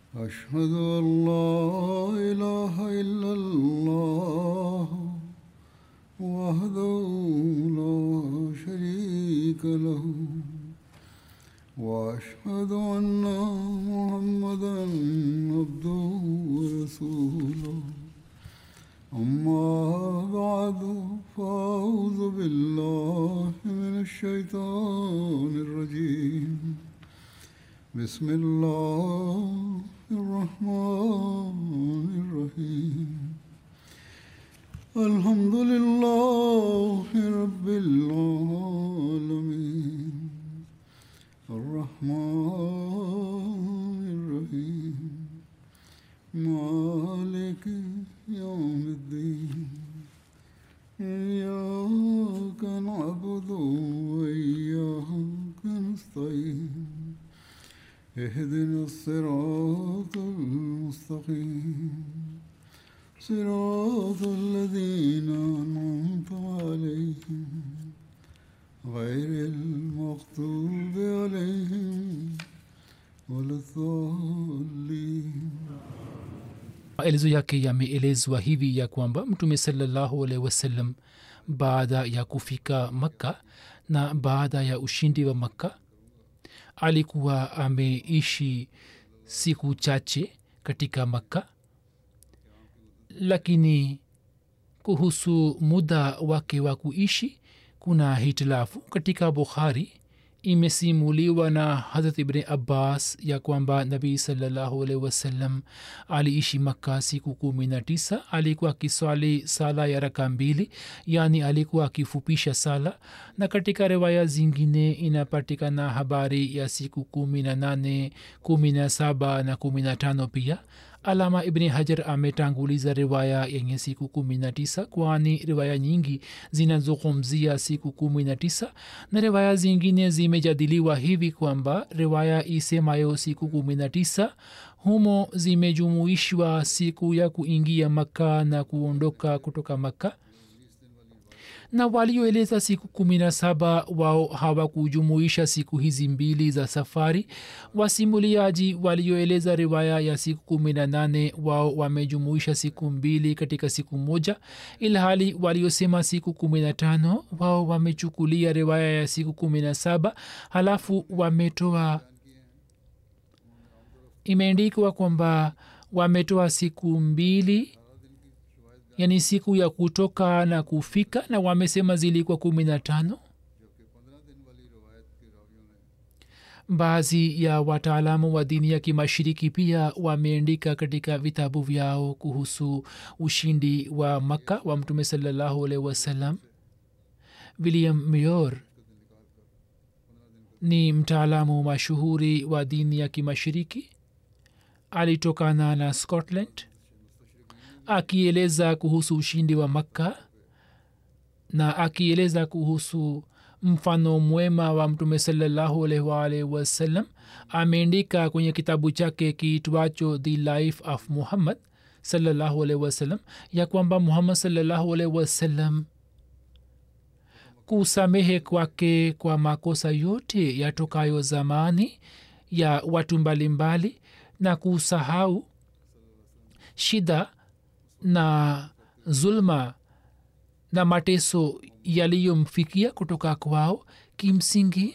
أشهد أن لا إله إلا الله وحده لا شريك له وأشهد أن محمدا عبده ورسوله أما بعد فأعوذ بالله من الشيطان الرجيم بسم الله الرحمن الرحيم الحمد لله رب العالمين الرحمن الرحيم مالك يوم الدين إياك نعبد وإياك نستعين اهدنا الصراط المستقيم صراط الذين أنعمت عليهم غير المغضوب عليهم ولا الضالين maelezo yake yameelezwa hivi ya kwamba mtume salallahu alaihi wasallam baada ya kufika makka na baada ya ushindi wa makka alikuwa ameishi siku chache katika makka lakini kuhusu muda wake wa kuishi kuna hitilafu katika bukhari imesimuliwa na harat ibni abbas ya kwamba nabii salallahu alaihi wasallam aliishi makka siku kumi na tisa alikuwa akiswali sala ya raka mbili yaani alikuwa akifupisha sala na katika riwaya zingine inapatikana habari ya siku kumi na nane kumi na saba na kumi na tano pia alama ibni hajar ametanguliza riwaya yenye siku kumi na tisa kwani riwaya nyingi zinazungumzia siku kumi na tisa na riwaya zingine zimejadiliwa hivi kwamba riwaya isemayo siku kumi na tisa humo zimejumuishwa siku ya kuingia makka na kuondoka kutoka makka na walioeleza siku kumi na saba wao hawakujumuisha siku hizi mbili za safari wasimuliaji walioeleza riwaya ya siku kumi na nane wao wamejumuisha siku mbili katika siku moja ilhali waliosema siku kumi na tano wao wamechukulia riwaya ya siku kumi na saba halafu wametoa imeandikwa kwamba wametoa siku mbili yani siku ya kutoka na kufika na wamesema zilikuwa kumi na tano baadhi ya wataalamu wa dini ya kimashiriki pia wameandika katika vitabu vyao kuhusu ushindi wa makka wa mtume salallahu alaihi wasallam william mayor ni mtaalamu mashuhuri wa dini ya kimashiriki alitokana na scotland akieleza kuhusu ushindi wa makka na akieleza kuhusu mfano mwema wa mtume salallahu alaihi wasallam ameandika kwenye kitabu chake kiitwacho the life of muhammad salallahu alaihi wasallam ya kwamba muhammad salallahu alaihi wasallam kusamehe kwake kwa makosa yote yatokayo zamani ya watu mbalimbali mbali, na kusahau shida na zulma na mateso yaliyomfikia kutoka kwao kimsingi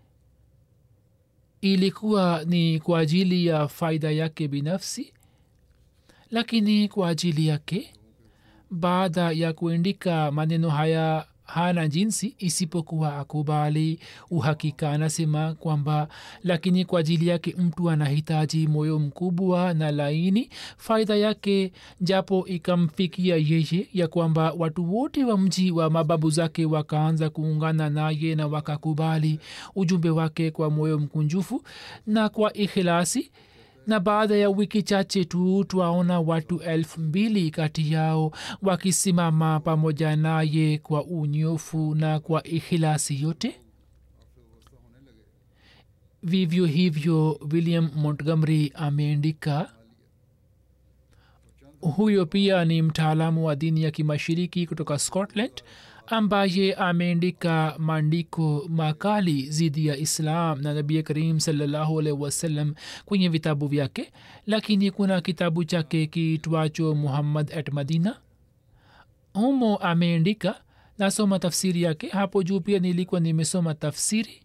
ilikuwa ni kwa ajili ya faida yake binafsi lakini kwa ajili yake baada ya kuandika maneno haya hana jinsi isipokuwa akubali uhakika anasema kwamba lakini kwa ajili yake mtu anahitaji moyo mkubwa na laini faida yake japo ikamfikia yeye ya kwamba watu wote wa mji wa mababu zake wakaanza kuungana naye na wakakubali ujumbe wake kwa moyo mkunjufu na kwa ikhilasi na baada ya wiki chache tu twaona watu elfu mbili kati yao wakisimama pamoja naye kwa unyofu na kwa ikhilasi yote vivyo hivyo william montgomery ameandika huyo pia ni mtaalamu wa dini ya kimashiriki kutoka scotland ambaye ameandika maandiko makali zidi ya islam na nabii karim salallahu alaihi wasallam kwenye vitabu vyake lakini kuna kitabu chake kiitwacho muhammad at madina humo ameandika nasoma tafsiri yake hapo juu pia nilikuwa nimesoma tafsiri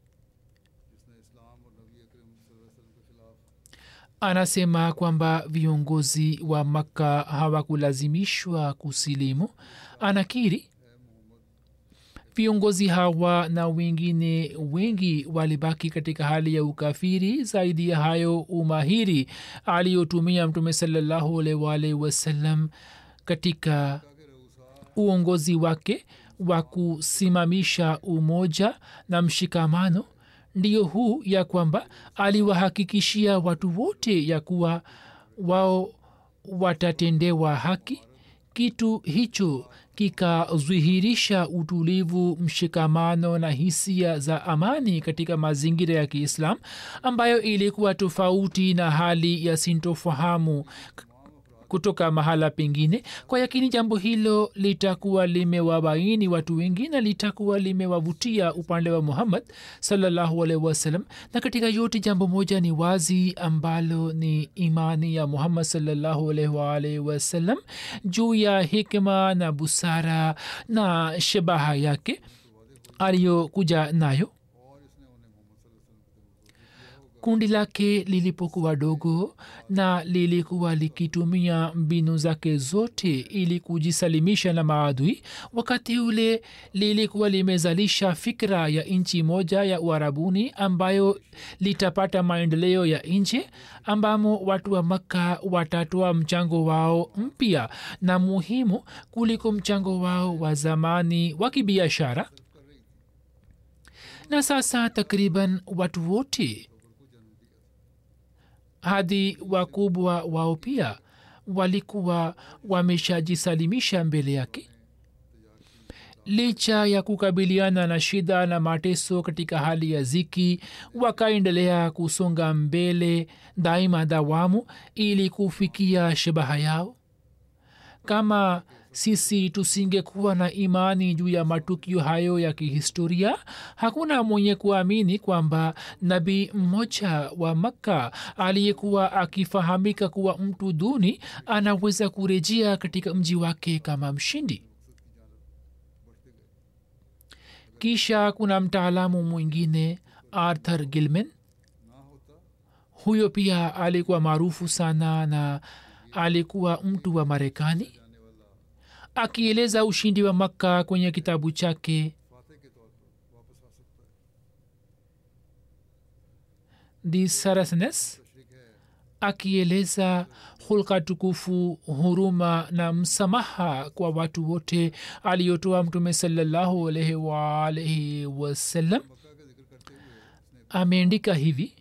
anasema kwamba viongozi wa makka hawakulazimishwa kusilimu anakiri viongozi hawa na wengine wengi walibaki katika hali ya ukafiri zaidi ya hayo umahiri aliyotumia mtume salallahu alwalhi wasallam katika uongozi wake wa kusimamisha umoja na mshikamano ndiyo huu ya kwamba aliwahakikishia watu wote ya kuwa wao watatendewa haki kitu hicho kikadhihirisha utulivu mshikamano na hisia za amani katika mazingira ya kiislam ambayo ilikuwa tofauti na hali ya sintofahamu kutoka mahala pengine kwa yakini jambo hilo litakuwa limewabaini watu wengi na litakuwa limewavutia upande wa muhammad salallahu alaihi wasallam na katika yote jambo moja ni wazi ambalo ni imani ya muhammad salallahu alaihi waalaihi wasallam juu ya hikma na busara na shabaha yake aliyokuja nayo kundi lake lilipokuwa dogo na lilikuwa likitumia mbinu zake zote ili kujisalimisha na maadui wakati ule lilikuwa limezalisha fikra ya nchi moja ya uarabuni ambayo litapata maendeleo ya nje ambamo watu wa makka watatoa mchango wao mpya na muhimu kuliko mchango wao wa zamani wa kibiashara na sasa takriban watu wote hadi wakubwa wao pia walikuwa wameshajisalimisha mbele yake licha ya kukabiliana na shida na mateso katika hali ya ziki wakaendelea kusonga mbele daima dawamu ili kufikia shabaha yao kama sisi tusingekuwa na imani juu ya matukio hayo ya kihistoria hakuna mwenye kuamini kwamba nabii mmoja wa makka aliyekuwa akifahamika kuwa mtu duni anaweza kurejea katika mji wake kama mshindi kisha kuna mtaalamu mwingine arthur gilman huyo pia alikuwa maarufu sana na alikuwa mtu wa marekani akieleza ushindi wa makka kwenye kitabu chake the sarasnes akieleza hulka tukufu huruma na msamaha kwa watu wote aliyotoa mtume salallahu alaihi waalaihi wasallam ameandika hivi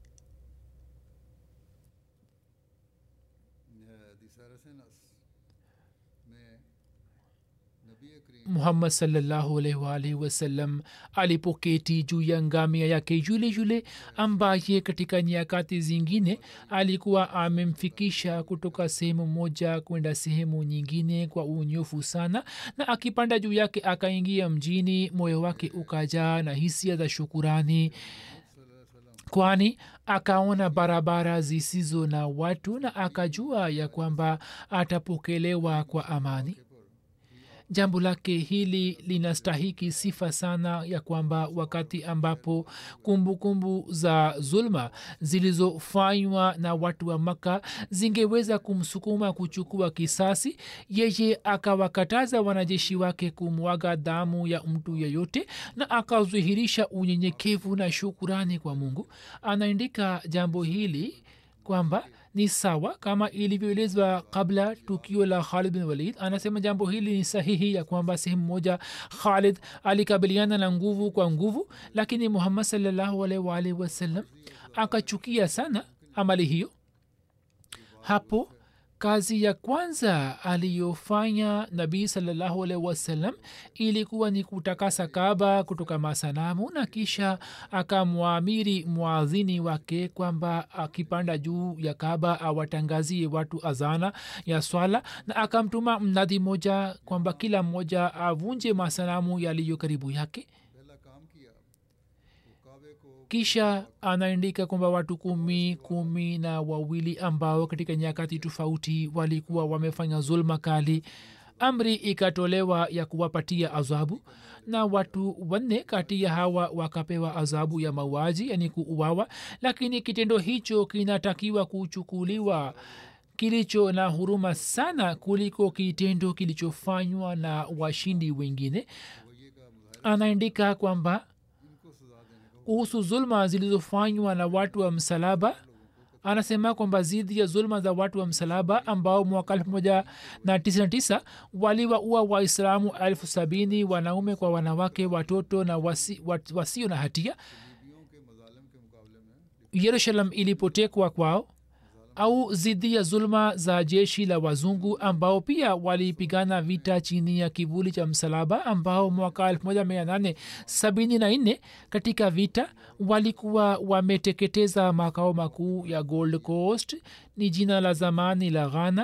muhammad salllahualwalhi wasallam alipoketi juu ya ngamia yake yule yule ambaye katika nyakati zingine alikuwa amemfikisha kutoka sehemu moja kwenda sehemu nyingine kwa unyofu sana na akipanda juu yake akaingia mjini moyo wake ukajaa na hisia za shukurani kwani akaona barabara zisizo na watu na akajua ya kwamba atapokelewa kwa amani jambo lake hili linastahiki sifa sana ya kwamba wakati ambapo kumbukumbu kumbu za zulma zilizofanywa na watu wa maka zingeweza kumsukuma kuchukua kisasi yeye akawakataza wanajeshi wake kumwaga damu ya mtu yeyote na akadhihirisha unyenyekevu na shukurani kwa mungu anaandika jambo hili kwamba ni sawa kama ilivyoelezwa kabla tukio la khalid bin walid anasema jambo hili ni sahihi ya kwamba sehemu moja khalid alikabiliana na nguvu kwa nguvu lakini muhammad salllahualwalhi wasallam akachukia sana amali hiyo hapo kazi ya kwanza aliyofanya nabii salallahu alaihi wasallam ilikuwa ni kutakasa kaba kutoka masanamu na kisha akamwamiri mwadhini wake kwamba akipanda juu ya kaba awatangazie watu azana ya swala na akamtuma mnadhi moja kwamba kila mmoja avunje masanamu yaliyo karibu yake पहला काम किया वो काबे को kisha anaandika kwamba watu kumi kumi na wawili ambao katika nyakati tofauti walikuwa wamefanya zulma kali amri ikatolewa ya kuwapatia adhabu na watu wanne kati ya hawa wakapewa adhabu ya mauaji yani kuuawa lakini kitendo hicho kinatakiwa kuchukuliwa kilicho na huruma sana kuliko kitendo kilichofanywa na washindi wengine anaandika kwamba kuhusu zulma zilizofanywa na watu wa msalaba anasema kwamba zidi ya zulma za watu wa msalaba ambao mwaka 1999 waliwaua waislamu elfu sabini wanaume kwa wanawake watoto na wasi, wat, wasio na hatia बीवियों के मजालम के मुकाबले में yerusalem ilipotekwa kwao au zidi ya zulma za jeshi la wazungu ambao pia walipigana vita chini ya kivuli cha msalaba ambao mwaka 1874 katika vita walikuwa wameteketeza makao makuu ya gold coast ni jina la zamani la ghana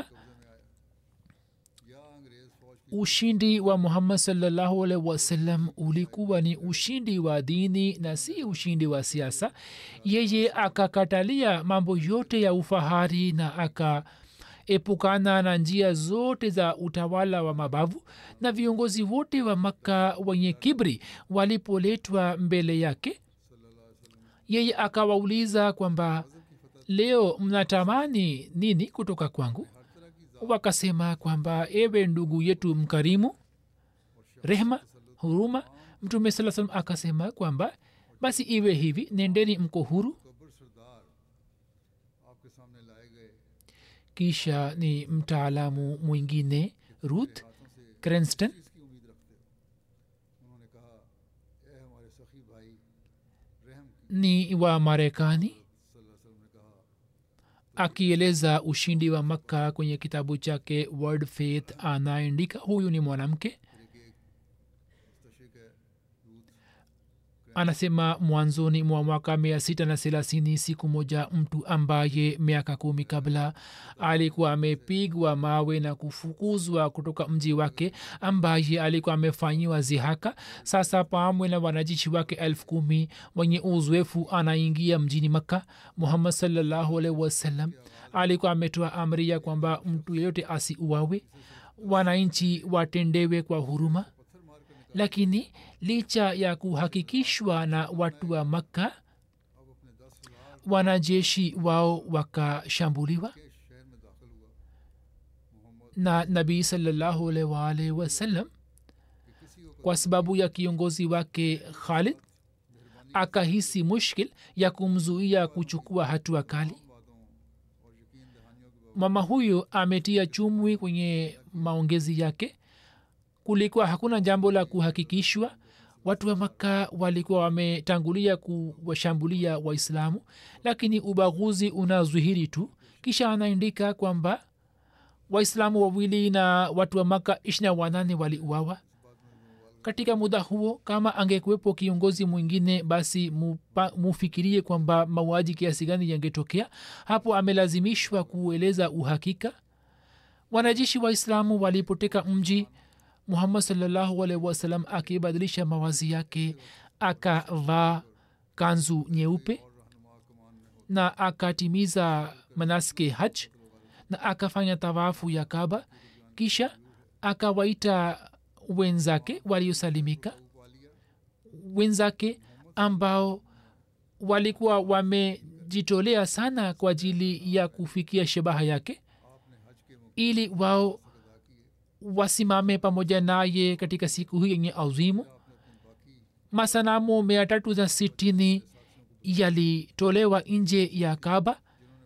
या अंग्रेज फौज ushindi wa muhammad salllahu alaihi wasallam ulikuwa ni ushindi wa dini na si ushindi wa siasa yeye akakatalia mambo yote ya ufahari na akaepukana na njia zote za utawala wa mabavu na viongozi wote wa makka wenye kibri walipoletwa mbele yake yeye akawauliza kwamba leo mnatamani nini kutoka kwangu wakasema kwamba ewe ndugu yetu mkarimu rehma huruma mtume saa salam akasema kwamba basi iwe hivi nendeni mko huru कब्र सरदार आपके सामने लाए गए kisha ni mtaalamu mwingine ruth हाथों से crenston इसकी उम्मीद रखते हो उन्होंने कहा ए हमारे सखी भाई रहम की ni wa marekani सल्लल्लाहु अलैहि वसल्लम ने कहा akieleza ushindi wa makka kwenye kitabu chake world faith anaandika huyu ni mwanamke मुस्तशिक है Ruth anasema mwanzoni mwa mwaka mia sita na thelathini siku moja mtu ambaye miaka kumi kabla alikuwa amepigwa mawe na kufukuzwa kutoka mji wake ambaye alikuwa amefanyiwa zihaka sasa pamwe na wanajeshi wake elfu kumi wenye uzoefu anaingia mjini makka muhammad salllahu alaihi wasallam alikuwa ametoa amri ya kwamba mtu yeyote asiuawe wananchi watendewe kwa huruma lakini licha ya kuhakikishwa na watu wa makka wanajeshi wao wakashambuliwa के शहर में दाखिल हुआ Mohammad na nabii salallahu alaihi waalihi wasallam kwa sababu ya kiongozi wake khalid akahisi mushkil ya kumzuia kuchukua hatua kali बातों और यकीन दहानियों के mama huyu ametia chumwi kwenye maongezi yake kulikuwa hakuna jambo la kuhakikishwa watu wa makka walikuwa wametangulia kuwashambulia waislamu lakini ubaguzi unazwihiri tu kisha anaandika kwamba waislamu wawili na watu wa maka ishina wanane waliuawa katika muda huo kama angekuwepo kiongozi mwingine basi mupa, mufikirie kwamba mauaji kiasi gani yangetokea hapo amelazimishwa kueleza uhakika wanajeshi waislamu walipoteka mji muhammad salllahu alaihi wasallam akibadilisha mawazi yake akavaa kanzu nyeupe na akatimiza manaske haj na akafanya tawafu ya kaba kisha akawaita wenzake waliosalimika wenzake ambao walikuwa wamejitolea sana kwa ajili ya kufikia shabaha yake ili wao wasimame pamoja naye katika siku hii yenye azimu masanamu mia tatu na sitini yalitolewa nje ya kaba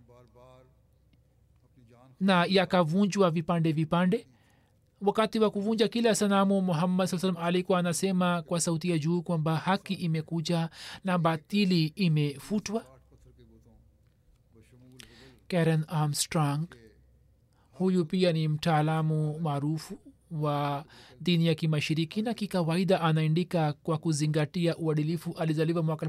na yakavunjwa vipande vipande wakati wa kuvunja kila sanamu muhammad saa salam alikuwa anasema kwa sauti ya juu kwamba haki imekuja na batili imefutwa karen armstrong huyu pia ni mtaalamu maarufu wa dini ya kimashiriki na kikawaida anaandika kwa kuzingatia uadilifu alizaliwa mwaka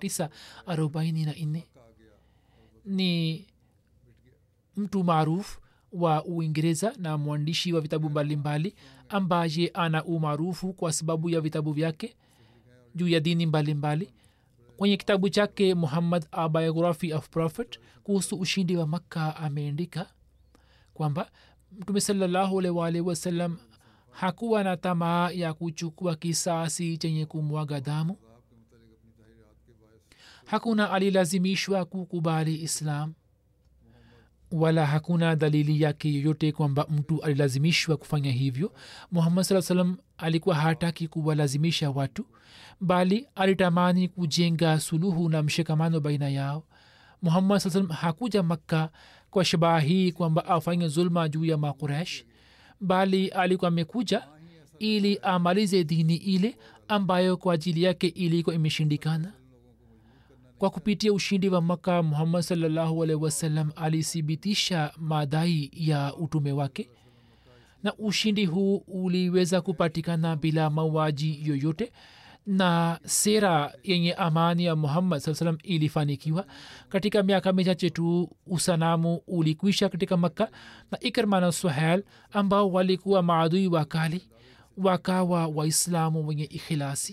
1944 ni mtu maarufu wa uingereza na mwandishi wa vitabu mbalimbali ambaye ana umaarufu kwa sababu ya vitabu vyake juu ya dini mbalimbali mbali. kwenye kitabu chake muhammad a biography of prophet kuhusu ushindi wa makka ameandika kwamba mtume salllahualwalhi wasallam hakuwa na tamaa ya kuchukua kisasi chenye kumwaga damu hakuna alilazimishwa kukubali islam wala hakuna dalili yake yoyote kwamba mtu alilazimishwa kufanya hivyo muhammad saa salam alikuwa hataki kuwalazimisha watu bali alitamani kujenga suluhu na mshikamano baina yao muhammad saa salam hakuja makka kwa shabaha hii kwamba afanye zulma juu ya makuresh bali alikuwa amekuja ili amalize dini ile ambayo kwa ajili yake ilikuwa imeshindikana kwa kupitia ushindi wa maka muhammad salllahu alaihi wasallam alithibitisha madai ya utume wake na ushindi huu uliweza kupatikana bila mauaji yoyote na sera yenye amani ya muhammad saa salam ilifanikiwa katika miaka michache tu usanamu ulikwisha katika makka na ikrma na suhel ambao walikuwa maadui wakali wakawa waislamu wenye ikhilasi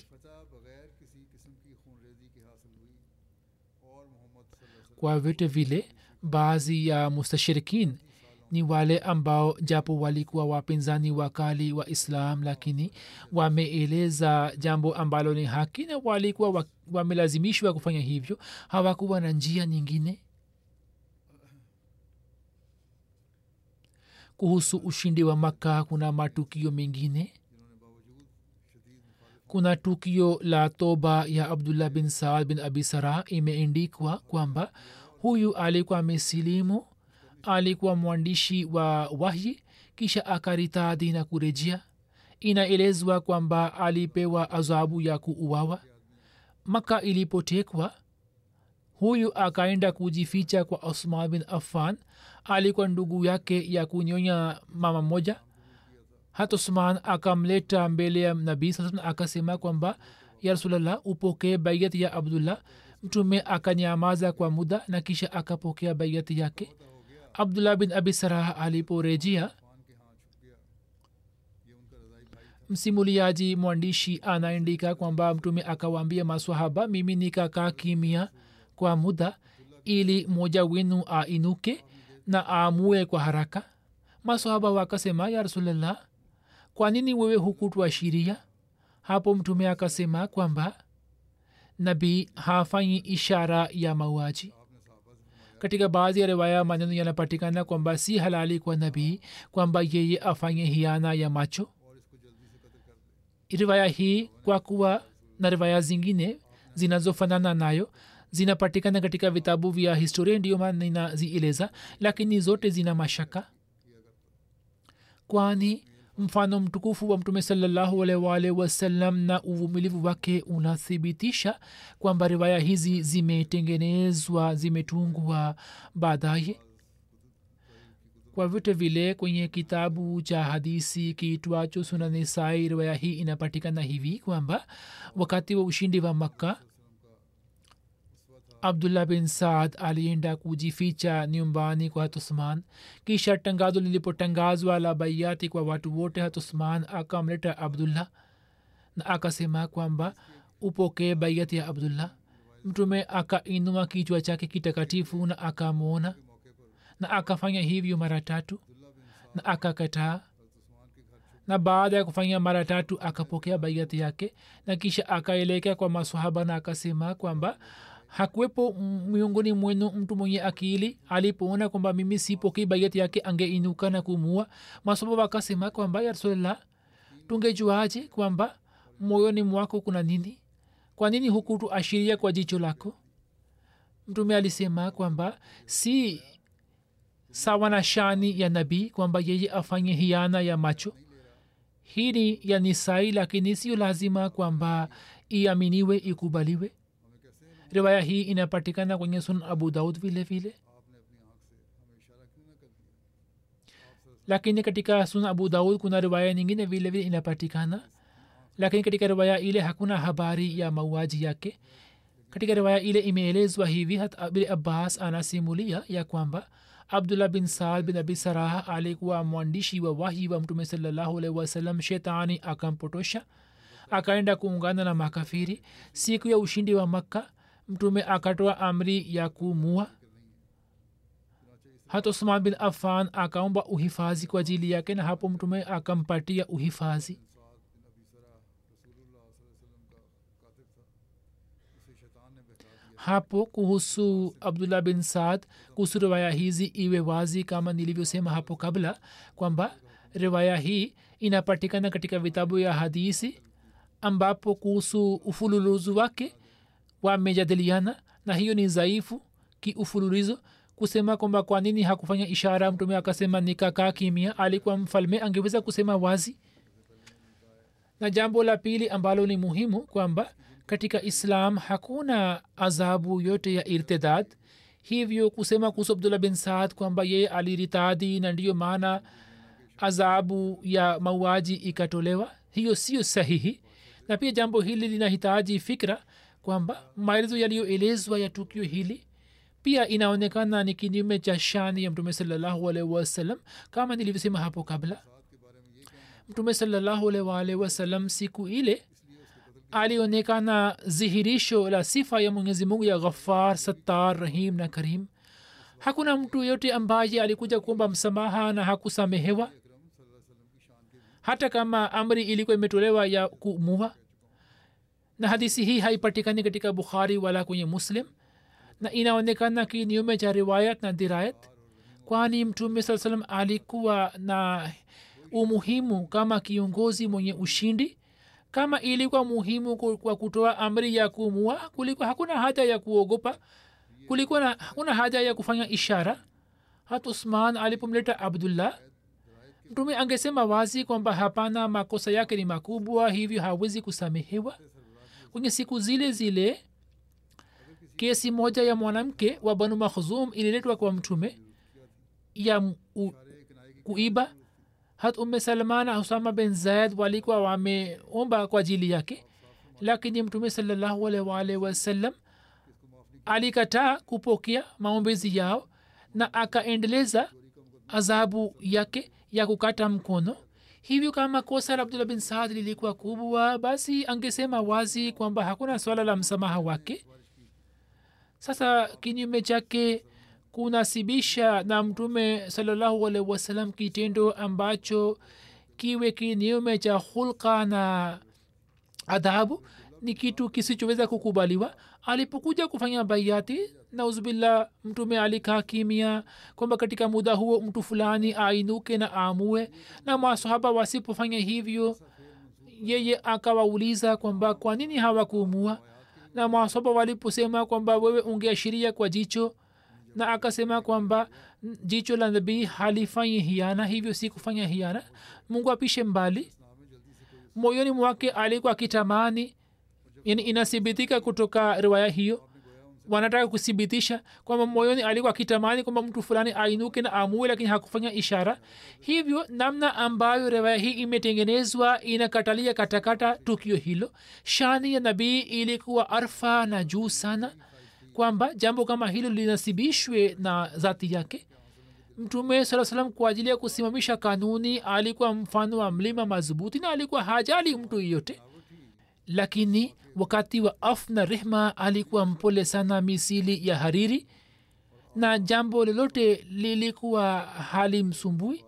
kwa vyote vile baadhi ya mustashirikin ni wale ambao japo walikuwa wapinzani wakali wa islam lakini wameeleza jambo ambalo ni haki na walikuwa wamelazimishwa kufanya hivyo hawakuwa na njia nyingine kuhusu ushindi wa makka kuna matukio mengine kuna tukio la toba ya abdullah bin saad bin abi sara imeendikwa kwamba huyu alikuwa amesilimu alikuwa mwandishi wa wahyi kisha akaritadhi na kurejea inaelezwa kwamba alipewa adhabu ya kuuawa maka ilipotekwa huyu akaenda kujificha kwa osman bin affan alikuwa ndugu yake ya kunyonya mama moja hata usman akamleta mbele ya nabii saa akasema kwamba ya rasulllah upokee baiat ya abdullah mtume akanyamaza kwa muda na kisha akapokea baiat yake abdullah bin abi sarah aliporejea msimuliaji mwandishi anaandika kwamba mtume akawaambia maswahaba mimi nikakaa kimia kwa muda ili mmoja wenu ainuke na aamue kwa haraka maswahaba wakasema ya rasulllah kwa nini wewe hukutuashiria hapo mtume akasema kwamba nabii hafanyi ishara ya mauaji katika baadhi ya riwaya maneno yanapatikana kwamba si halali kwa nabii kwamba yeye afanye hiana ya macho riwaya hii kwa kuwa na riwaya zingine zinazofanana nayo zinapatikana katika vitabu vya historia ndiyo maana ninazieleza lakini zote zina mashaka kwani mfano mtukufu wa mtume salllahualwalh wasallam na uvumilivu wake unathibitisha kwamba riwaya hizi zimetengenezwa zimetungwa baadaye kwa vyote vile kwenye kitabu cha hadisi kiitwacho sunanisai riwaya hii inapatikana hivi kwamba wakati wa ushindi wa makka abdullah bin saad alienda kujificha nyumbani kwa hatusman kisha tangazo lilipotangazwa la baiati kwa watu wote hatusman akamleta abdullah na akasema kwamba upokee baiati ya abdullah mtume akainua kichwa chake kitakatifu na akamwona na akafanya hivyo mara tatu na akakataa na baada ya kufanya mara tatu akapokea baiati yake na kisha akaelekea kwa maswahaba na akasema kwamba hakuwepo miongoni mwenu mtu mwenye akili alipoona kwamba mimi sipokei baiati yake angeinuka na kumua maswahaba akasema kwamba ya rasulllah tungejuaje kwamba moyoni mwako kuna nini kwa nini hukutu ashiria kwa jicho lako mtume alisema kwamba si sawa na shani ya nabii kwamba yeye afanye hiana ya macho hii ni ya nisai lakini sio lazima kwamba iaminiwe ikubaliwe riwaya hii inapatikana kwenye sun abu daud vile vile lakini katika suna abu daud kuna riwaya nyingine vile vile inapatikana lakini katika riwaya ile hakuna habari ya mauaji yake katika riwaya ile imeelezwa hivi hat abin abbas anasimulia ya kwamba abdullah bin saad bin abi saraha alikuwa mwandishi wa wahi wa mtume salallahu alaihi wasallam shetani akampotosha akaenda kuungana na makafiri siku ya ushindi wa makka mtume akatoa amri ya kumua hata usman bin afan akaomba uhifadhi kwa ajili yake na hapo mtume akampatia uhifadhi hapo kuhusu abdullah bin saad kuhusu riwaya hizi iwe wazi kama nilivyosema hapo kabla kwamba riwaya hii inapatikana katika vitabu ya hadisi ambapo kuhusu ufululuzu wake wamejadiliana na hiyo ni dhaifu kiufululizo kusema kwamba kwa nini hakufanya ishara mtume akasema nikakaa kimia alikuwa mfalme angeweza kusema wazi na jambo la pili ambalo ni muhimu kwamba katika islam hakuna adhabu yote ya irtidad hivyo kusema kuhusu abdullah bin saad kwamba yeye aliritadi na ndiyo maana adhabu ya mauaji ikatolewa hiyo sio sahihi na pia jambo hili linahitaji fikra kwamba maelezo yaliyoelezwa ya tukio hili pia inaonekana ni kinyume cha shani ya mtume salallahu alaihi wasallam kama nilivyosema hapo kabla mtume salallahu alaihi wasallam siku ile alionekana dhihirisho la sifa ya mwenyezi mungu ya ghafar sattar rahim na karim hakuna mtu yote ambaye alikuja kuomba msamaha na hakusamehewa hata kama amri ilikuwa imetolewa ya kumua na hadisi hii haipatikani katika bukhari wala kwenye muslim na inaonekana kinyume cha riwayat na dirayat kwani mtume saa salam alikuwa na umuhimu kama kiongozi mwenye ushindi kama ilikuwa muhimu kwa kutoa amri ya kumua kulikuwa hakuna haja ya kuogopa kulikuwa na, hakuna haja ya kufanya ishara hata usman alipomleta abdullah mtume angesema wazi kwamba hapana makosa yake ni makubwa hivyo hawezi kusamehewa kwenye siku zile zile kesi moja ya mwanamke wa banu makhzum ililetwa kwa mtume ya u, kuiba hat umme salman na husama bin zaid walikuwa wameomba kwa ajili yake lakini mtume salallahu alwalh wasallam alikataa kupokea maombezi yao na akaendeleza adhabu yake ya kukata mkono hivyo kama kosa la abdullah bin saad lilikuwa kubwa basi angesema wazi kwamba hakuna swala la msamaha wake sasa kinyume chake kunasibisha na mtume salallahu alaihi wasallam kitendo ambacho kiwe kinyume cha hulka na adhabu ni kitu kisichoweza kukubaliwa alipokuja kufanya baiati nauzubillah mtume alikaa kimia kwamba katika muda huo mtu fulani ainuke na aamue na masahaba wasipofanya hivyo yeye akawauliza kwamba kwa nini hawakuumua na masahaba waliposema kwamba wewe ungeashiria kwa jicho na akasema kwamba jicho la nabii halifanyi hiana hivyo si kufanya hiana mungu apishe mbali moyoni mwake alikuwa akitamani yani inathibitika kutoka riwaya hiyo wanataka kuthibitisha kwamba moyoni alikuwa akitamani kwamba mtu fulani ainuke na amue lakini hakufanya ishara hivyo namna ambayo riwaya hii imetengenezwa inakatalia katakata tukio hilo shani ya nabii ilikuwa arfa na juu sana kwamba jambo kama hilo linasibishwe na dhati yake mtume saa salam kwa ajili ya kusimamisha kanuni alikuwa mfano wa mlima madhubuti na alikuwa hajali mtu yeyote lakini wakati wa af na rehma alikuwa mpole sana misili ya hariri na jambo lolote lilikuwa hali msumbui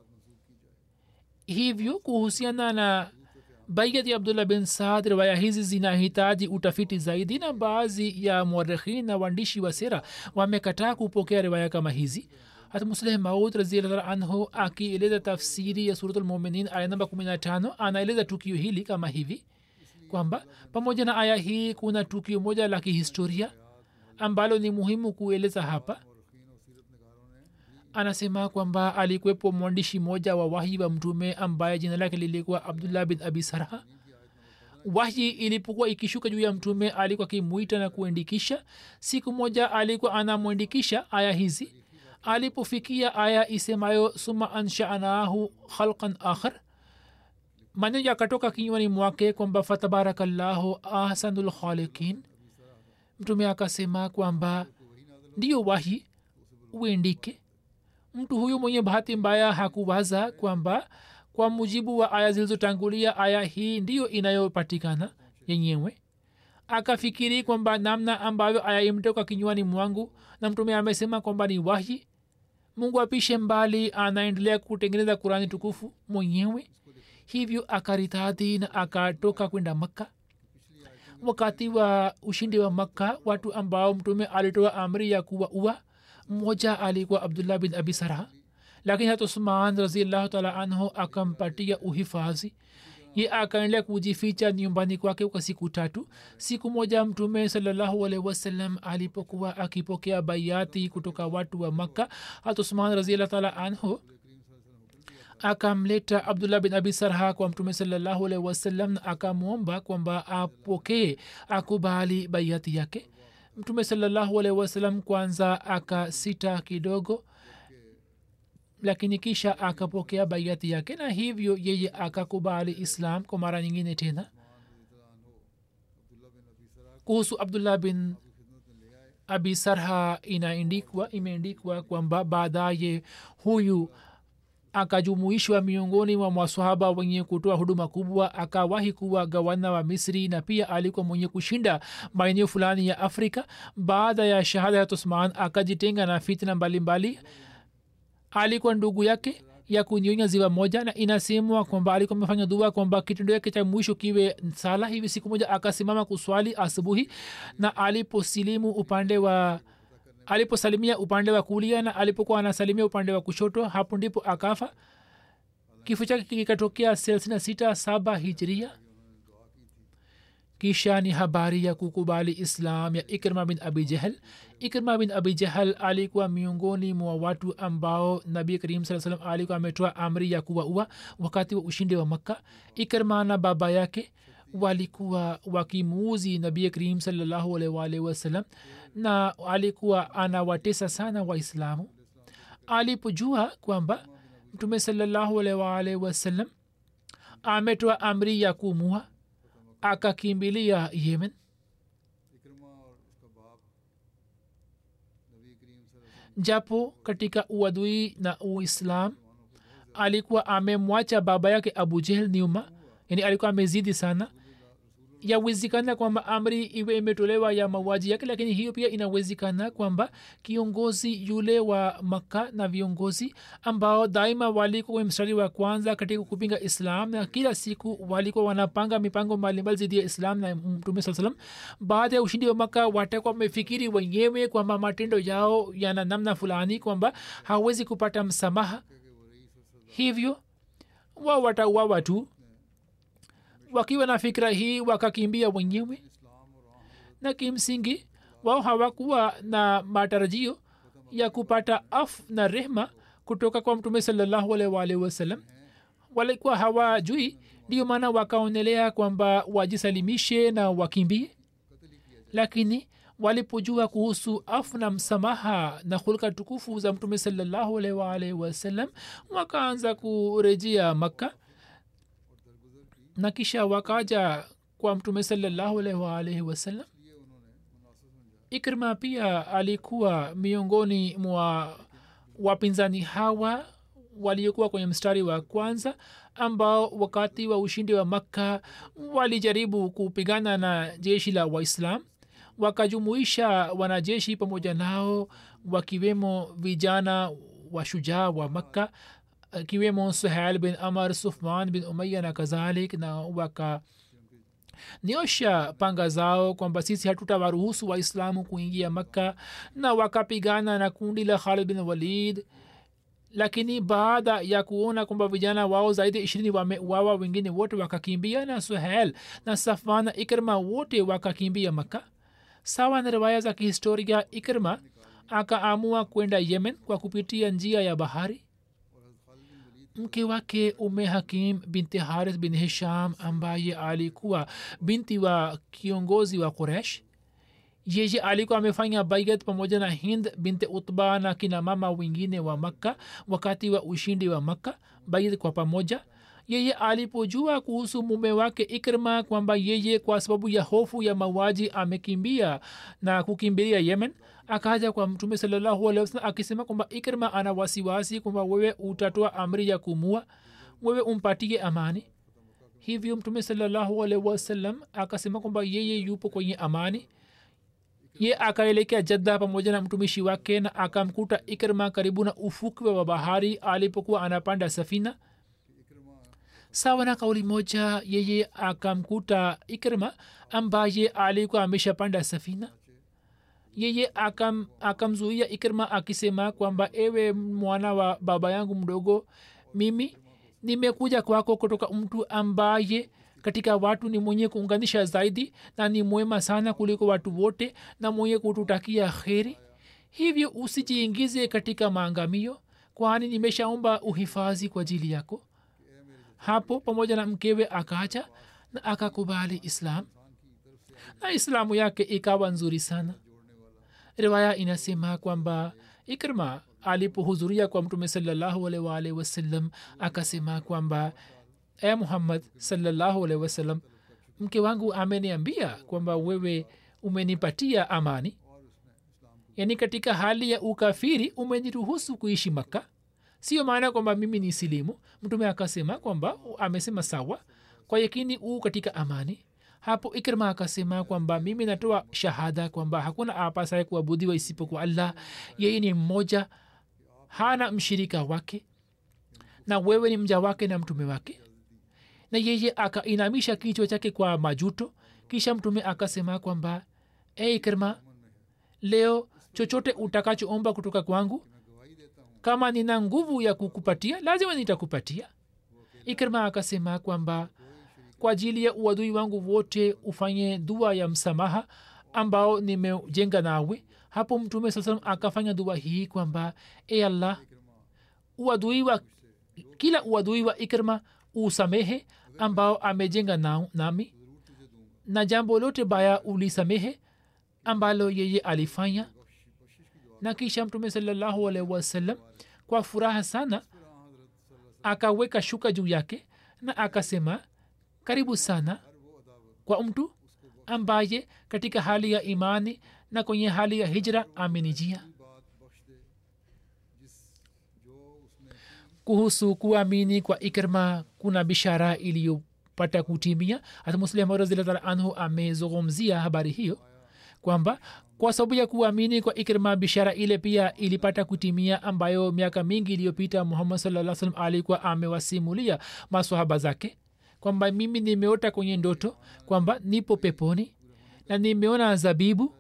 hivyo kuhusiana na baiat ya abdullah bin saad riwaya hizi zinahitaji utafiti zaidi na baadhi ya muarikhin na waandishi wa sera wamekataa kupokea riwaya kama hizi hata musleh maud raziallah anhu akieleza tafsiri ya suratulmuminin aya namba 15 anaeleza tukio hili kama hivi kwamba pamoja na aya hii kuna tukio moja la kihistoria ambalo ni muhimu kueleza hapa anasema kwamba alikuwepo mwandishi mmoja wa wahi wa mtume ambaye jina lake lilikuwa abdullah bin abi sarha wahyi ilipokuwa ikishuka juu ya mtume alikuwa akimwita na kuandikisha siku moja alikuwa anamwandikisha aya hizi alipofikia aya isemayo suma anshanahu khalqan akhar maneno yakatoka kinywani mwake kwamba fatabarakallahu ahsanul khalikin mtume akasema kwamba ndiyo wahi uendike mtu huyu mwenye bahati mbaya hakuwaza kwamba kwa mujibu wa aya zilizotangulia aya hii ndiyo inayopatikana yenyewe akafikiri kwamba namna ambavyo aya imetoka kinywani mwangu na mtume amesema kwamba ni wahi mungu apishe mbali anaendelea kutengeneza kurani tukufu mwenyewe hivyo akaritadhi na akatoka kwenda makka wakati wa ushindi wa makka watu ambao mtume alitoa amri ya kuwa ua mmoja alikuwa abdullah bin abi sarha lakini hata usman raziallahu taala anhu akampatia uhifadhi ye akaendelea kujificha nyumbani kwake kwa siku tatu siku moja mtume salallahu alaihi wasallam alipokuwa akipokea baiati kutoka watu wa makka hata usman raziallahu taala anhu akamleta abdullah bin abi sarha kwa mtume salallahu alaihi wasallam na akamwomba kwamba apokee akubali baiati yake mtume salallahu alaihi wasallam kwanza akasita kidogo lakini kisha akapokea baiati yake na hivyo yeye akakubali islam kwa mara nyingine tena kuhusu abdullah bin abi sarha inaendikwa imeendikwa kwamba baadaye huyu akajumuishwa miongoni mwa maswahaba wenye kutoa huduma kubwa akawahi kuwa gavana wa misri na pia alikuwa mwenye kushinda maeneo fulani ya afrika baada ya shahada ya usman akajitenga na fitna mbalimbali mbali. alikuwa ndugu yake ya kunyonya ziwa moja na inasemwa kwamba alikuwa amefanya dua kwamba kitendo yake cha mwisho kiwe sala hivi siku moja akasimama kuswali asubuhi na aliposilimu upande wa aliposalimia upande wa kulia na alipokuwa anasalimia upande wa kushoto hapo ndipo akafa kifo chake kikatokea thelathini sita saba hijria kisha ni habari ya kukubali islam ya ikrma bin abi jahal ikrma bin abi jahal alikuwa miongoni mwa watu ambao nabi karim saa salam alikuwa ametoa amri ya kuwaua wakati wa ushindi wa makka ikrma na baba yake walikuwa wakimuuzi nabi karim salllahualwalhi wasalam na alikuwa anawatesa sana waislamu alipojua kwamba mtume salllahualwalhi wasalam ametoa amri ya kumua akakimbilia yemen japo katika uadui na uislam alikuwa amemwacha baba yake abu jehel nyuma yani alikuwa amezidi sana yawezekana kwamba amri iwe imetolewa ya mauaji yake lakini hiyo pia inawezekana kwamba kiongozi yule wa makka na viongozi ambao daima walikuwa kwenye mstari wa kwanza katika kupinga islam na kila siku walikuwa wanapanga mipango mbalimbali zidi ya islam na mtume saa salam baada ya ushindi wa makka watakuwa wamefikiri wenyewe kwamba matendo yao yana namna fulani kwamba hawezi kupata msamaha hivyo wao watauawa tu wakiwa na fikira hii wakakimbia wenyewe na kimsingi wao hawakuwa na matarajio ya kupata af na rehma kutoka kwa mtume salallahu alwalhi wasalam walikuwa hawajui ndio maana wakaonelea kwamba wajisalimishe na wakimbie lakini walipojua kuhusu afu na msamaha na hulka tukufu za mtume salallahu alwalhi wasalam wakaanza kurejea makka na kisha wakaja kwa mtume salallahu alaihi waalaihi wasallam ikrima pia alikuwa miongoni mwa wapinzani hawa waliokuwa kwenye mstari wa kwanza ambao wakati wa ushindi wa makka walijaribu kupigana na jeshi la waislam wakajumuisha wanajeshi pamoja nao wakiwemo vijana washujaa wa makka akiwemo suhail bin amar sufman bin umaya na kadhalik na waka niosha panga zao kwamba sisi hatutawaruhusu waislamu kuingia makka na wakapigana na kundi la khalid bin walid lakini baada ya kuona kwamba vijana wao zaidi ishirini wameuawa wengine wote wakakimbia na suhel na safwan na ikrma wote wakakimbia makka sawa na riwaya za kihistoria ikrma akaamua kwenda yemen kwa kupitia njia ya bahari mke wake ume hakim binti harith bin hisham ambaye alikuwa binti wa kiongozi wa quresh yeye alikuwa amefanya baiat pamoja na hind binte utba na kina mama wengine wa makka wakati wa ushindi wa makka baiat kwa pamoja yeye alipojua kuhusu mume wake ikrima kwamba yeye kwa sababu ya hofu ya mauaji amekimbia na kukimbilia yemen akaja kwa mtume salallahu alehi wasalam akisema kwamba ikrima ana wasiwasi kwamba wewe utatoa amri ya kumua wewe umpatie amani hivyo mtume salallahu alehi wasallam akasema kwamba yeye yupo kwenye amani ye akaelekea jadda pamoja na mtumishi wake na akamkuta ikrima karibu na ufukwe wa bahari alipokuwa anapanda safina sawa na kauli moja yeye akamkuta ikrima ambaye alikuwa ameshapanda safina yeye akam, akamzuia ikrima akisema kwamba ewe mwana wa baba yangu mdogo mimi nimekuja kwako kutoka mtu ambaye katika watu ni mwenye kuunganisha zaidi na ni mwema sana kuliko watu wote na mwenye kututakia kheri hivyo usijiingize katika maangamio kwani nimeshaomba uhifadhi kwa ajili yako hapo pamoja na mkewe akacha na akakubali islam na islamu yake ikawa nzuri sana riwaya inasema kwamba ikrima alipohudhuria kwa mtume salallahu alaihi waalihi wasallam akasema kwamba e muhammad salallahu alaihi wasallam mke wangu ameniambia kwamba wewe umenipatia amani yaani katika hali ya ukafiri umeniruhusu kuishi makka sio maana kwamba mimi ni silimu mtume akasema kwamba amesema sawa kwa yakini uu katika amani hapo ikrima akasema kwamba mimi natoa shahada kwamba hakuna apasaye kuabudiwa isipokuwa allah yeye ni mmoja hana mshirika wake na wewe ni mja wake na mtume wake na yeye akainamisha kichwa chake kwa majuto kisha mtume akasema kwamba e ikrima leo chochote utakachoomba kutoka kwangu kama nina nguvu ya kukupatia lazima nitakupatia ikrima akasema kwamba kwa ajili ya uadui wangu wote ufanye dua ya msamaha ambao nimejenga nawe hapo mtume saa salam akafanya dua hii kwamba e allah uadui wa kila uadui wa ikrima usamehe ambao amejenga na, nami na jambo lote baya ulisamehe ambalo yeye alifanya na kisha mtume salallahu alaihi wasallam kwa furaha sana akaweka shuka juu yake na akasema karibu sana kwa mtu ambaye katika hali ya imani na kwenye hali ya hijra amenijia kuhusu kuamini kwa ikrma kuna bishara iliyopata kutimia hata muslim razillah anhu amezungumzia habari hiyo kwamba kwa sababu ya kuamini kwa ikrma bishara ile pia ilipata kutimia ambayo miaka mingi iliyopita muhammad saa salam alikuwa amewasimulia maswahaba zake kwamba mimi nimeota kwenye ndoto kwamba nipo peponi na nimeona zabibu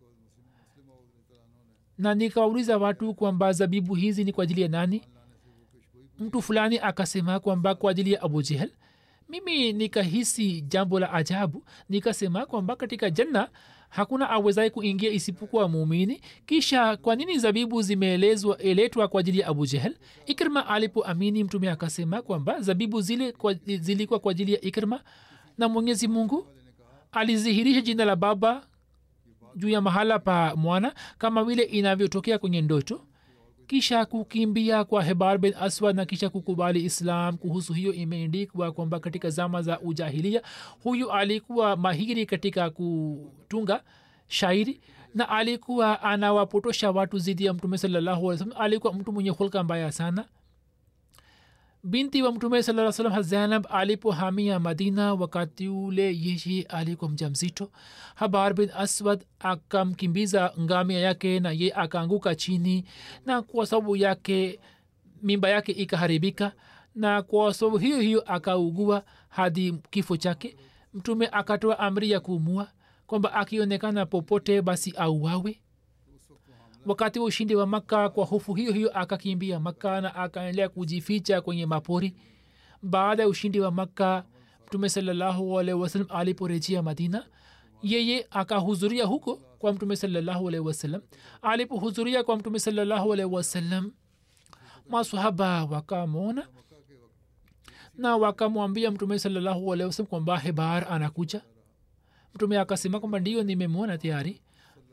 na nikawauliza watu kwamba zabibu hizi ni kwa ajili ya nani mtu fulani akasema kwamba kwa ajili ya abu jehel mimi nikahisi jambo la ajabu nikasema kwamba katika janna hakuna awezaye kuingia isipokuwa muumini kisha kwa nini zabibu zimeelezwa eletwa kwa ajili ya abu jehel ikrma alipoamini mtume akasema kwamba zabibu zile kwa, zilikuwa kwa ajili ya ikrma na mwenyezi mungu alizihirisha jina la baba juu ya mahala pa mwana kama vile inavyotokea kwenye ndoto kisha kukimbia kwa hebar bin aswad na kisha kukubali islam kuhusu hiyo imeendikwa kwamba katika zama za ujahilia huyu alikuwa mahiri katika kutunga shairi na alikuwa anawapotosha watu zidi ya mtume salallahu alih salam alikuwa mtu mwenye hulka mbaya sana binti wa mtume saa salam zainab alipohamia madina wakati ule yeye alikuwa mja mzito habar bin aswad akamkimbiza ngamia yake na ye akaanguka chini na kwa sababu yake mimba yake ikaharibika na kwa sababu hiyo hiyo akaugua hadi kifo chake mtume akatoa amri ya kuumua kwamba akionekana popote basi auawe wakati wa ushindi wa makka kwa hofu hiyo hiyo akakimbia makka na akaendelea kujificha kwenye mapori baada ya ushindi wa makka mtume salallahu alaihi wasallam aliporejea madina yeye akahudhuria huko kwa mtume salallahu alaihi wasallam alipohudhuria kwa mtume salallahu alaihi wasallam masahaba wakamwona na wakamwambia mtume salallahu alaihi wasallam kwamba hebar anakuja mtume akasema kwamba ndio nimemwona tayari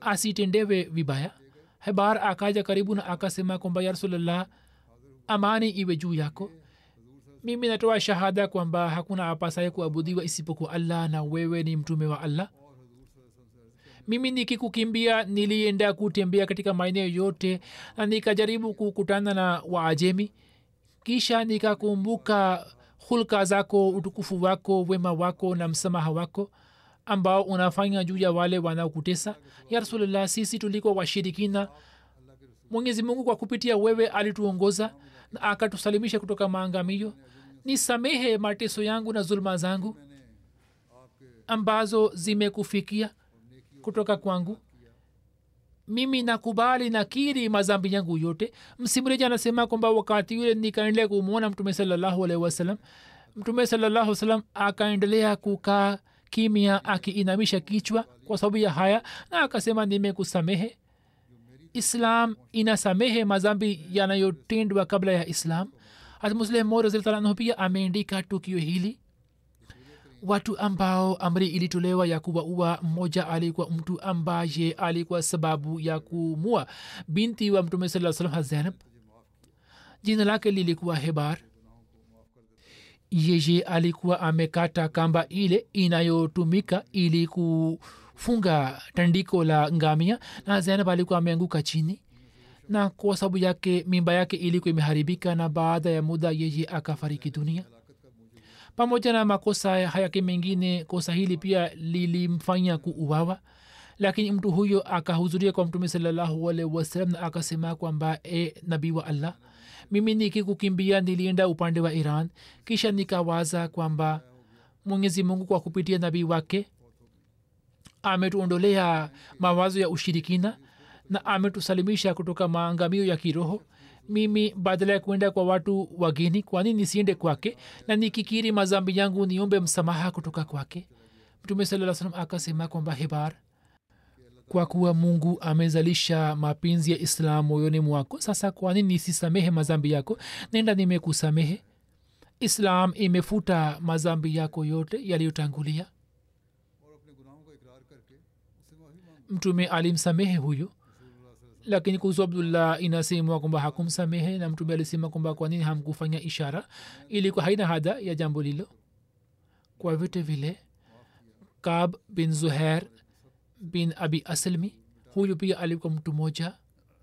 asitendewe vibaya hebar akaja karibu na akasema kwamba ya rasulllah amani iwe juu yako mimi natoa shahada kwamba hakuna apasaye kuabudiwa isipokuwa allah na wewe ni mtume wa allah mimi nikikukimbia nilienda kutembea katika maeneo yote na nikajaribu kukutana na waajemi kisha nikakumbuka hulka zako utukufu wako wema wako na msamaha wako ambao unafanya juu ya wale wanaokutesa ya rasulllah sisi tulikuwa washirikina mwenyezi mungu kwa kupitia wewe alituongoza na akatusalimisha kutoka maangamio nisamehe mateso yangu na zuluma zangu ambazo zimekufikia kutoka kwangu mimi nakubali nakiri mazambi yangu yote msimuleji anasema kwamba wakati yule nikaendelea kumwona mtume salallahu alaihi wasallam mtume salallahu salam akaendelea kukaa kimya akiinamisha kichwa kwa sababu ya haya na akasema nimekusamehe islam inasamehe mazambi yanayotendwa kabla ya islam hatmusleh moraziltalanhu pia ameandika tukio hili watu ambao amri ilitolewa ya kuwaua mmoja alikuwa mtu ambaye alikuwa sababu ya kumua binti wa mtume saa salam hazainab jina lake lilikuwa hebar yeye alikuwa amekata kamba ile inayotumika ili kufunga tandiko la ngamia na zainab alikuwa ameanguka chini na kwa sababu yake mimba yake ilikuwa imeharibika na baada ya muda yeye akafariki dunia pamoja na makosa yake mengine kosa hili pia lilimfanya kuuawa lakini mtu huyo akahudhuria kwa mtume salallahu alaihi wasallam na akasema kwamba e nabii wa allah mimi nikikukimbia nilienda upande wa iran kisha nikawaza kwamba mwenyezi mungu kwa kupitia nabii wake ametuondolea mawazo ya ushirikina na ametusalimisha kutoka maangamio ya kiroho mimi badala ya kuenda kwa watu wageni kwani nisiende kwake na nikikiri mazambi yangu niombe msamaha kutoka kwake mtume saa salam akasema kwamba hibar kwa kuwa mungu amezalisha mapenzi ya islam moyoni mwako sasa kwani nisisamehe mazambi yako nenda nimekusamehe islam imefuta mazambi yako yote yaliyotangulia mtume alimsamehe huyo lakini kuhusu abdullah inasemwa kwamba hakumsamehe na mtume alisema kwamba kwa nini hamkufanya ishara ilikuwa haina hada ya jambo lilo kwa vyote vile kab bin zuher bin abi aslmi huyu pia alikuwa mtu moja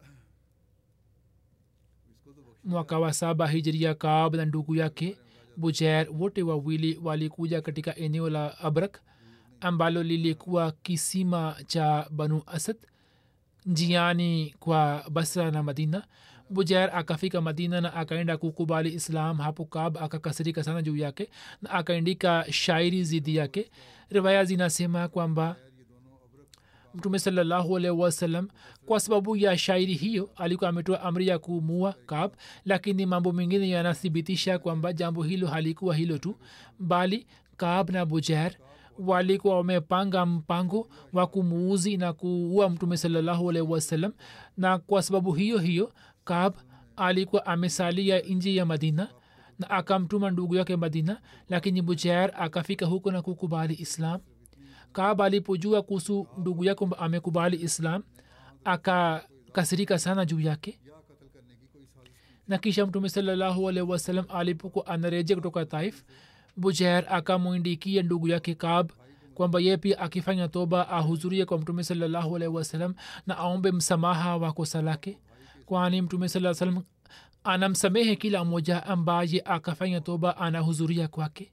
mwaka wa saba hijria kab na ndugu yake bujair wote wawili walikuja katika eneo la abrak ambalo lilikuwa kisima cha banu asad njiani kwa basra na madina bujair akafika madina na akaenda kukubali islam hapo kab akakasirika sana juu yake na akaandika shairi zidi yake riwaya zinasema kwamba mtume salallahu alaihi wasallam kwa sababu ya shairi hiyo alikuwa ametoa amri ya kumua kab lakini mambo mengine yanathibitisha kwamba jambo hilo halikuwa hilo tu bali kab na bujair walikuwa wamepanga mpango wa kumuuzi na kuua mtume salallahu alaihi wasallam na kwa sababu hiyo hiyo kab alikuwa amesalia nje ya madina na akamtuma ndugu yake madina lakini bujair akafika huko na kukubali islam kab alipojua kuhusu ndugu yake kwamba amekubali islam akakasirika sana juu yake na kisha mtume salallahu alaihi wasallam alipokuwa anarejea kutoka taif bujair akamwindikia ndugu yake kab kwamba ye pia akifanya toba ahudhurie kwa mtume salallahu alaihi wasallam na aombe msamaha wa kosa lake kwani mtume saa salam anamsamehe kila mmoja ambaye akafanya toba anahudhuria kwake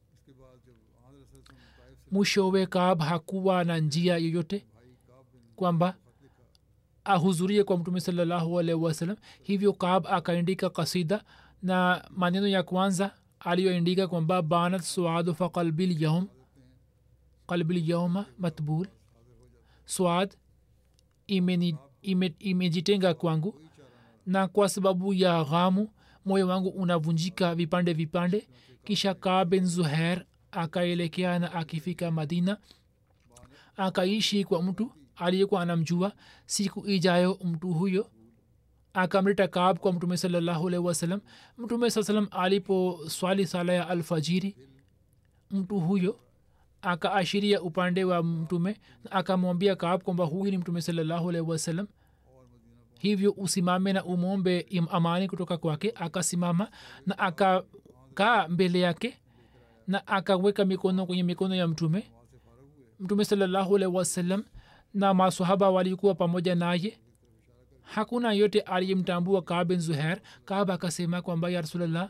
mwishowe kab hakuwa na njia yoyote kwamba ahudhurie kwa mtume salallahu alaihi wasallam hivyo kab akaandika kasida na maneno ya kwanza aliyoandika kwamba banat suadu fa qalbi lyaum qalbi lyauma matbul swad imejitenga ime, ime kwangu na kwa sababu ya ghamu moyo wangu unavunjika vipande vipande kisha kaa ben zuher akaelekea na akifika madina akaishi kwa mtu aliyekuwa anamjua siku ijayo mtu huyo akamleta kaab kwa mtume salallahu alaihi wasallam mtume saa salam alipo swali sala ya alfajiri mtu huyo akaashiria upande wa mtume na akamwambia kaab kwamba huyu ni mtume salallahu alaihi wasallam hivyo usimame na umwombe im- amani kutoka kwake akasimama na akakaa mbele yake na akaweka mikono kwenye mikono ya mtume mtume salallahu alaihi wasallam na masahaba walikuwa pamoja naye hakuna yote aliyemtambua kaa bin zuher kaab akasema kwamba ya rasulllah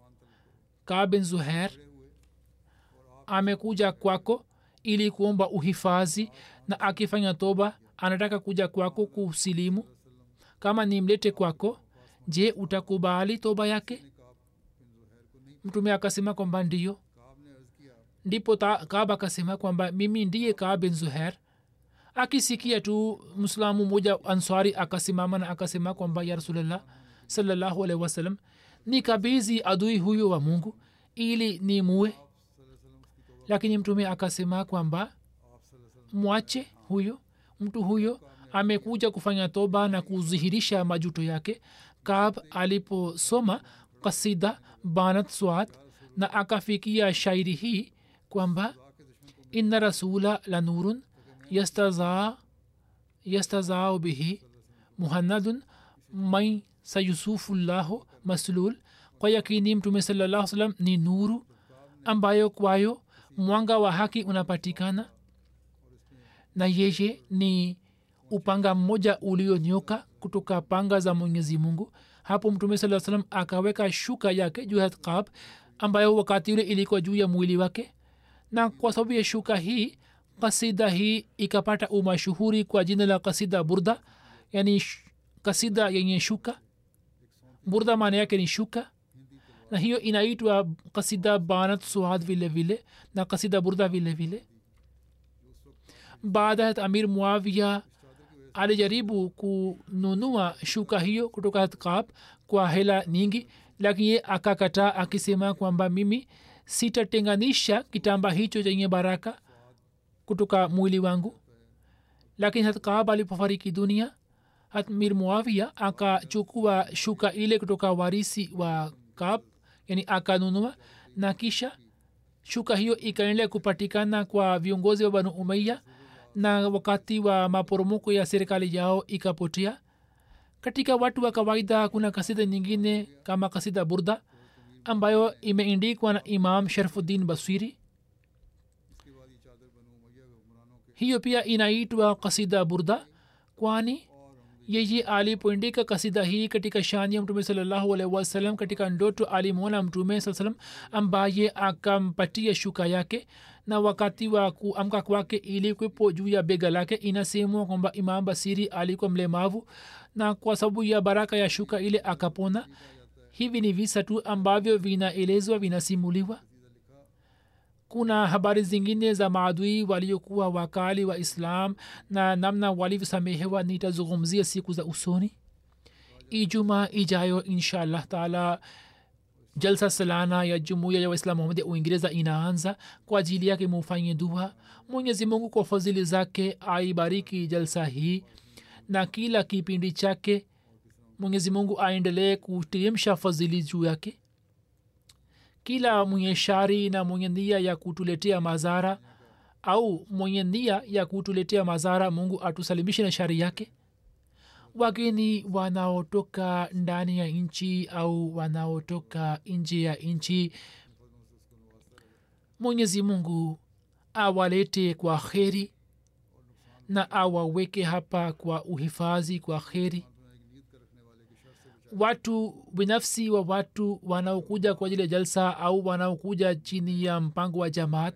kaa bin zuher amekuja kwako ili kuomba uhifadhi na akifanya toba anataka kuja kwako kusilimu kama nimlete kwako je utakubali toba yake mtume akasema kwamba ndiyo ndipo ta- kaab akasema kwamba mimi ndiye kaab bin zuher akisikia tu mslamu moja answari akasimama na akasema kwamba ya rasulllah salallahu alaihi wasallam ni kabizi adui huyo wa mungu ili ni muwe lakini mtume akasema kwamba mwache huyo mtu huyo amekuja kufanya toba na kudhihirisha majuto yake kab aliposoma kasida banat swat na akafikia shairi hii kwamba inna rasula la nurun yastaza yastazao bihi muhannadun mai sayusufullahu maslul kwa yakini mtume sallallahu salam ni nuru ambayo kwayo mwanga wa haki unapatikana na yeye ni upanga mmoja ulionyoka kutoka panga za mwenyezi mungu hapo mtume saa salam akaweka shuka yake juu ya kab ambayo wakati ule ilikuwa juu ya mwili wake na kwa sababu ya shuka hii kasida hii ikapata umashuhuri kwa jina la kasida burda yani sh- kasida yenye shuka burda maana yake ni shuka na hiyo inaitwa kasida banat suad vile vile na kasida burda vile vile baada ya amir muavia alijaribu kununua shuka hiyo kutoka hatkab kwa hela nyingi lakini ye akakataa akisema kwamba mimi sitatenganisha kitamba hicho chenye baraka kutoka mwili wangu lakini hatkab alipofariki dunia hatmir muavia akachukua shuka ile kutoka warisi wa kab yani akanunua na kisha shuka hiyo ikaendelea kupatikana kwa viongozi wa banu umaiya na wakati wa maporomoko ya serikali yao ikapotea katika watu wa kawaida kuna kasida nyingine kama kasida burda ambayo imeindikwa na imam sharfuddin baswiri hiyo pia inaitwa kasida burda kwani yeye alipoindika kasida hii katika shani ya mtume salallahu alaihi wasallam katika ndoto alimwona mtume saa salam ambaye akampatia shuka yake na wakati wa kuamka kwake ilikwepo juu ya bega lake inasemwa kwamba imam basiri alikuwa mlemavu na kwa sababu ya baraka ya shuka ile akapona hivi ni visa tu ambavyo vinaelezwa vinasimuliwa kuna habari zingine za maadui waliokuwa wakali wa islam na namna walivyosamehewa nitazungumzia siku za usoni ijumaa ijayo insha allah taala jalsa salana ya jumuiya ya waislamu mohamed ya uingereza inaanza kwa ajili yake mufanye dua mwenyezi mungu kwa fadhili zake aibariki jalsa hii na kila kipindi chake mwenyezi mungu aendelee kuteremsha fadhili juu yake kila mwenye shari na mwenye nia ya kutuletea madhara au mwenye nia ya kutuletea madhara mungu atusalimishe na shari yake wageni wanaotoka ndani ya nchi au wanaotoka nje ya nchi mwenyezi mungu awalete kwa kheri na awaweke hapa kwa uhifadhi kwa kheri watu binafsi wa watu wanaokuja kwa ajili ya jalsa au wanaokuja chini ya mpango wa jamaat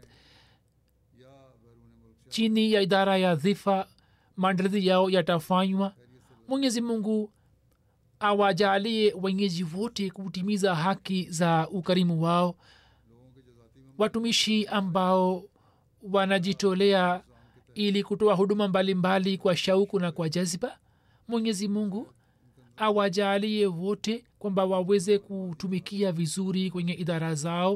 chini ya idara ya dhifa maandalizi yao yatafanywa mwenyezi mungu awajalie wenyeji wote kutimiza haki za ukarimu wao watumishi ambao wanajitolea ili kutoa huduma mbalimbali mbali kwa shauku na kwa jaziba mwenyezi mungu awajalie wote kwamba waweze kutumikia vizuri kwenye idara zao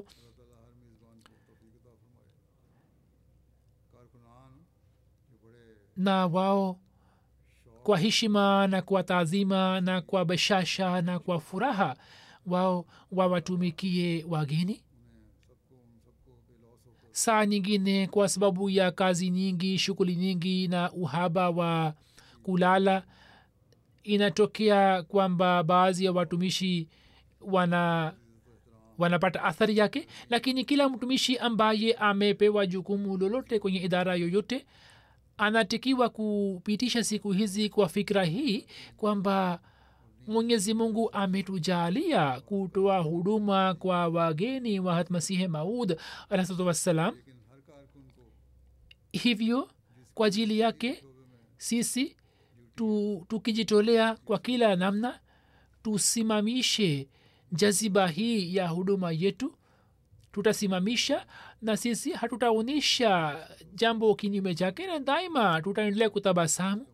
na wao kwa heshima na kwa taadhima na kwa bashasha na kwa furaha wao wawatumikie wageni saa nyingine kwa sababu ya kazi nyingi shughuli nyingi na uhaba wa kulala inatokea kwamba baadhi ya watumishi wana wanapata athari yake lakini kila mtumishi ambaye amepewa jukumu lolote kwenye idara yoyote anatakiwa kupitisha siku hizi kwa fikra hii kwamba mwenyezi mungu ametujalia kutoa huduma kwa wageni wa hatmasihi maud alahsatu wassalam hivyo kwa ajili yake sisi tu, tukijitolea kwa kila namna tusimamishe jaziba hii ya huduma yetu tutasimamisha na sisi hatutaonyesha jambo kinyume chake na daima tutaendelea kutabasamu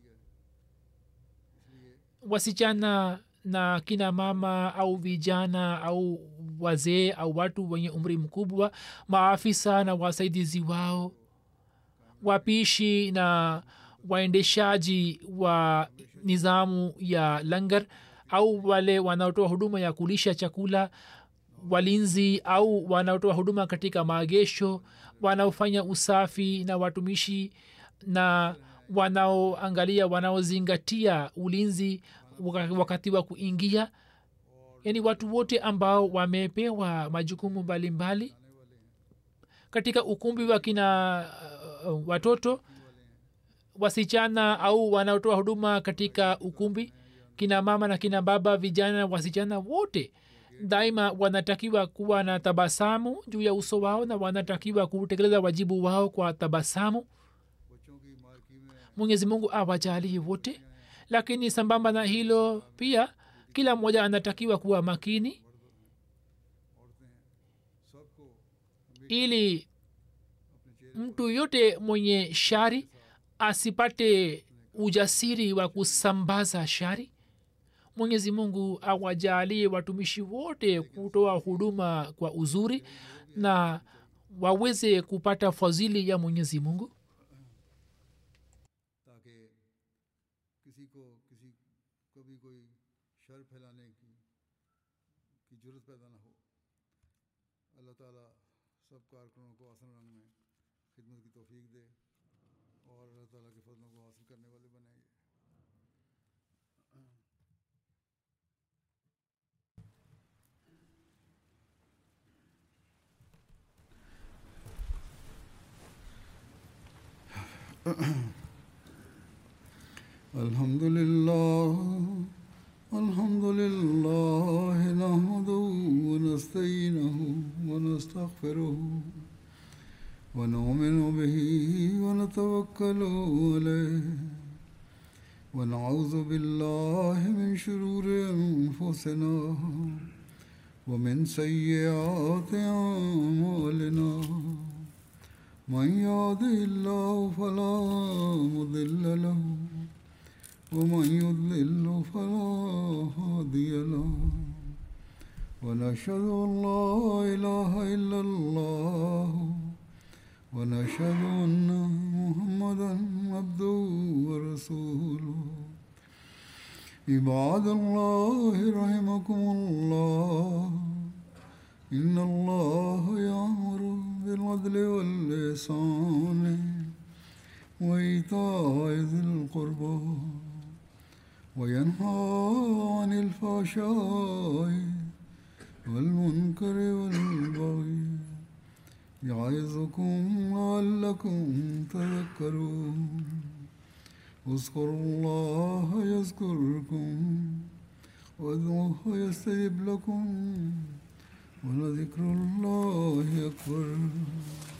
wasichana na kina mama au vijana au wazee au watu wenye umri mkubwa maafisa na wasaidizi wao wapishi na waendeshaji wa nizamu ya langar au wale wanaotoa huduma ya kulisha chakula walinzi au wanaotoa huduma katika maagesho wanaofanya usafi na watumishi na wanaoangalia wanaozingatia ulinzi wakati wa kuingia yaani watu wote ambao wamepewa majukumu mbalimbali katika ukumbi wa kina uh, watoto wasichana au wanaotoa huduma katika ukumbi kina mama na kina baba vijana wasichana wote daima wanatakiwa kuwa na tabasamu juu ya uso wao na wanatakiwa kutekeleza wajibu wao kwa tabasamu mwenyezi mungu awajalie wote lakini sambamba na hilo pia kila mmoja anatakiwa kuwa makini ili mtu yote mwenye shari asipate ujasiri wa kusambaza shari mwenyezi mungu awajalie watumishi wote kutoa huduma kwa uzuri na waweze kupata fadhili ya mwenyezi mungu ताकि किसी को किसी कभी कोई शर फैलाने की की जरूरत पैदा ना हो अल्लाह ताला सब कारकुनों को आसन रंग में खिदमत की तौफीक दे और अल्लाह ताला के फजलों को हासिल करने वाले बनाएंगे الحمد لله الحمد لله نحمده ونستعينه ونستغفره ونؤمن به ونتوكل عليه ونعوذ بالله من شرور انفسنا ومن سيئات اعمالنا من يهده الله فلا مضل له ومن يضلل فلا هادي له ونشهد ان لا اله الا الله ونشهد ان محمدا عبده ورسوله عباد الله رحمكم الله ان الله يامر بالعدل واللسان وإيتاء ذي القربى وينهى عن الفحشاء والمنكر والبغي يعظكم لعلكم تذكرون اذكروا الله يذكركم وادعوه يستجب لكم ولذكر الله أكبر